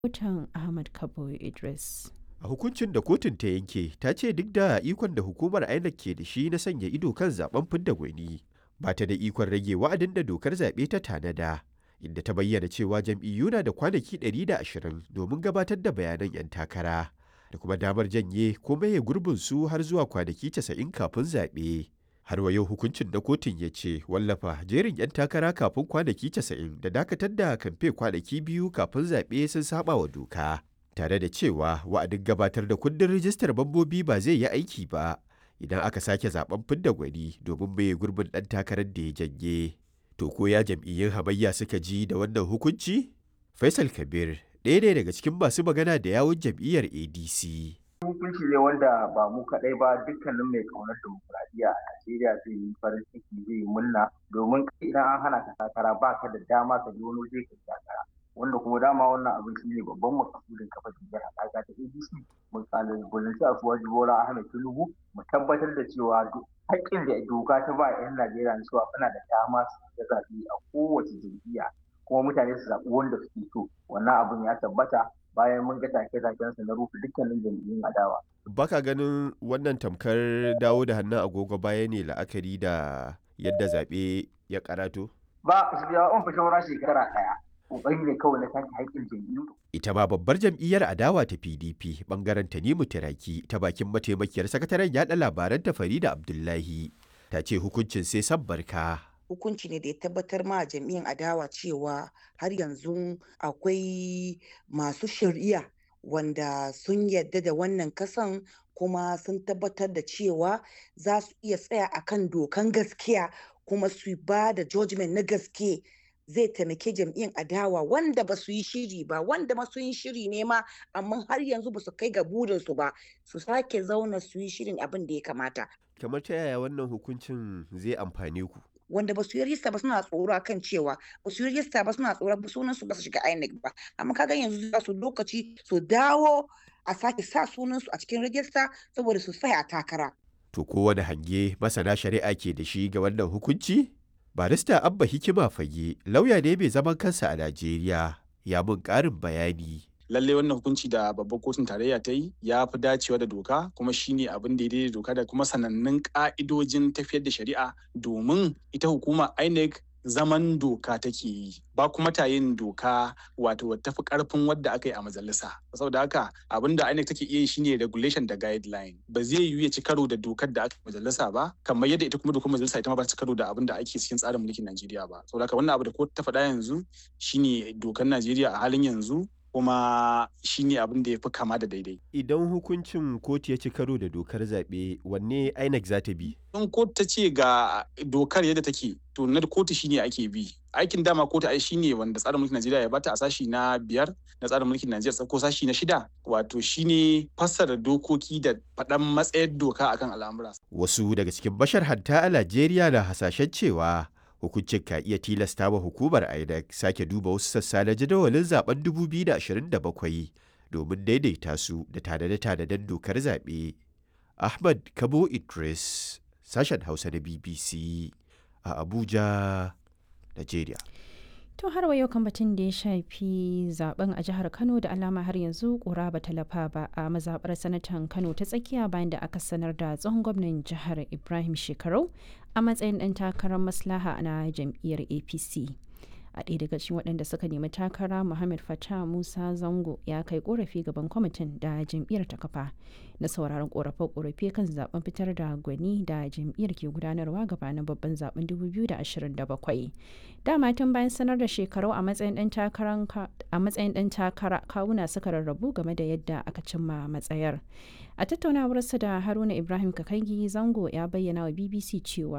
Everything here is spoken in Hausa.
rahoton Ahmad Kabo Idris. A hukuncin da kotun ta yanke ta ce duk da ikon da hukumar INEC ke da shi na sanya ido kan zaben fidda gwani ba ta da ikon rage wa'adin da dokar zaɓe ta tanada inda ta bayyana cewa jam'iyyu na da kwanaki 120 domin gabatar da bayanan 'yan takara da kuma damar janye ko maye gurbin su har zuwa kwanaki 90 kafin zaɓe. Har wa yau hukuncin na kotun ya ce wallafa jerin 'yan takara kafin kwanaki 90 da dakatar da kamfe kwanaki biyu kafin zaɓe sun saba wa doka. Tare da cewa wa'adin gabatar da kundin rijistar mambobi ba zai yi aiki ba idan aka sake zaben fidda gwani domin maye gurbin ɗan takarar da ya janye. To ko ya jam'iyyun hamayya suka ji da wannan hukunci? Faisal Kabir ɗaya ne daga cikin masu magana da yawun jam'iyyar ADC. hukunci ne wanda ba mu kaɗai ba dukkanin mai ƙaunar demokuraɗiyya a Najeriya zai yi farin ciki zai yi murna domin idan an hana ka takara ba ka da dama ka je wani waje ka takara wanda kuma dama wannan abin shi ne babban makasudin kafa jam'iyyar haɗaka ta ADC mu kalubalanci a suwaji Bola Ahmed Tinubu mu tabbatar da cewa haƙƙin da doka ta ba 'yan Najeriya na cewa suna da dama su ga zaɓe a kowace jam'iyya kuma mutane su zaɓi wanda suke so wannan abin ya tabbata bayan mun ga take-takensa na rufe dukkanin jam'iyyun adawa. Baka ganin wannan tamkar dawo da hannun agogo baya ne la'akari da yadda zaɓe ya karato? Ba, su biya on fi shawara shekara ɗaya. Ƙoƙari ne kawai na take haƙƙin jam'iyyu. Ita ma babbar jam'iyyar adawa ta PDP bangaren Tanimu Tiraki ta bakin mataimakiyar sakataren yaɗa labaran ta Farida Abdullahi ta ce hukuncin sai san barka. hukunci ne da ya tabbatar ma jam'iyyar adawa cewa har yanzu akwai masu shari'a wanda sun yadda da wannan kasan kuma sun tabbatar da cewa za su iya tsaya akan dokan gaskiya kuma su ba da judgment na gaske zai taimake jam'iyyar adawa wanda ba su yi shiri ba wanda ma sun yi shiri ne ma amma har yanzu ba su kai ga burinsu ba su sake zauna su yi shirin abin da ya kamata Kamar ta yaya wannan hukuncin zai amfane ku? wanda ba su yi rista ba suna tsoro kan cewa ba su yi rista ba suna tsoro ba sunan su ba su shiga INEC ba amma kaga yanzu za su lokaci su dawo a sake sa sunan su a cikin rajista saboda su tsaya a takara To kowane hange masana shari'a ke da shi ga wannan hukunci? Barista Abba Hikima Fage lauya ne mai zaman kansa a Najeriya ya mun ƙarin bayani. lallai wannan hukunci da babbar kotun tarayya ta yi ya fi dacewa da doka kuma shine abin da ya daidai doka da kuma sanannun ka'idojin tafiyar da shari'a domin ita hukuma INEC zaman doka take yi ba kuma ta yin doka wato tafi karfin wadda aka yi a majalisa saboda haka abin da INEC take iya yi shine regulation da guideline ba zai yiwu ya ci karo da dokar da aka yi majalisa ba kamar yadda ita kuma dokar majalisa ita ma ba ci karo da abin da ake cikin tsarin mulkin Najeriya ba saboda haka wannan abu da kotu ta faɗa yanzu shine dokar Najeriya a halin yanzu kuma shi ne abin da ya fi kama da daidai. Idan hukuncin kotu ya ci karo da dokar zaɓe wanne INEC za ta bi? In kotu ta ce ga dokar yadda take to na kotu shine ake bi. Aikin dama kotu ai shine wanda tsarin mulkin Najeriya ya bata a sashi na biyar na tsarin mulkin Najeriya ko sashi na shida wato shine fassara dokoki da faɗan matsayar doka akan al'amura. Wasu daga cikin bashar hatta a Najeriya na hasashen cewa hukuncin ka iya tilasta wa hukumar INEC sake duba wasu sassa na jadawalin zaben 2027 domin daidaita su da tanade-tanaden dokar zaɓe. Ahmad Kabo Idris, sashen Hausa na BBC a Abuja, Najeriya. To har wa yau kan batun da ya shafi zaben a jihar Kano da alama har yanzu kura ba talafa ba a mazabar sanatan Kano ta tsakiya bayan da aka sanar da tsohon gwamnan jihar Ibrahim Shekarau a matsayin ɗan takarar maslaha na jam'iyyar APC. a ɗaya daga cikin waɗanda suka nemi takara muhammad fata musa zango ya kai korafi gaban kwamitin da jam'iyyar ta kafa na sauraron korafe-korafe kan zaben fitar da gwani da jam'iyyar ke gudanarwa gabanin babban zaben 2027 dama tun bayan sanar da shekaru a matsayin ɗan takara kawuna suka rarrabu game da yadda aka cimma matsayar a tattaunawarsa da haruna ibrahim kakangi zango ya bayyana wa bbc cewa